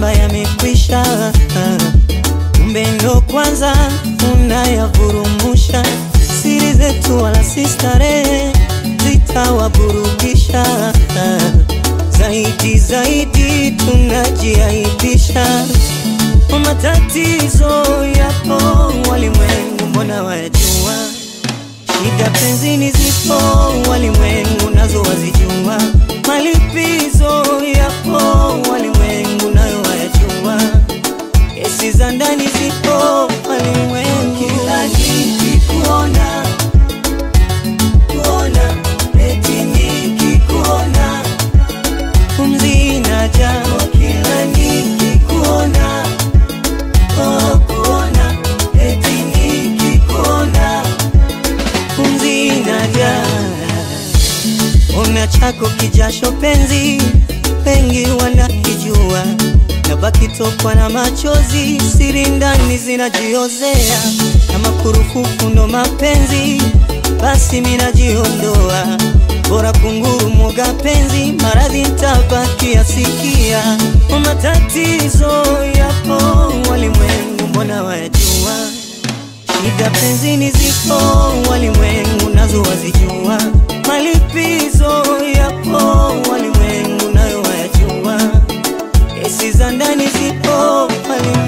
kwamba yamekwisha, kumbe ndo kwanza unayavurumusha. Siri zetu wala si starehe zitawaburudisha, zaidi zaidi tunajiaibisha. Matatizo yapo walimwengu, mbona wayajua? Shida penzini zipo walimwengu, nazo wazijua. Malipizo yapo walimwengu, nayo wayajua. Kesi za ndani zipo walimwengu, kila nikikuona kuona eti nikikuona pumzi inaja, kila nikikuona oh, kuona eti nikikuona pumzi inaja. Una chako kijasho penzi, wengi wanakijua, na baki tokwa na machozi, siri ndani zinajiozea, kama kurufufu ndo mapenzi, basi minajiondoa, bora kunguru mwoga penzi, maradhi ntabaki asikia. Matatizo yapo walimwengu, mbona wayajua? Shida penzini zipo walimwengu, nazo wazijua. Malipizo yapo walimwengu, nayo wayajua. Kesi za ndani zipo walimwengu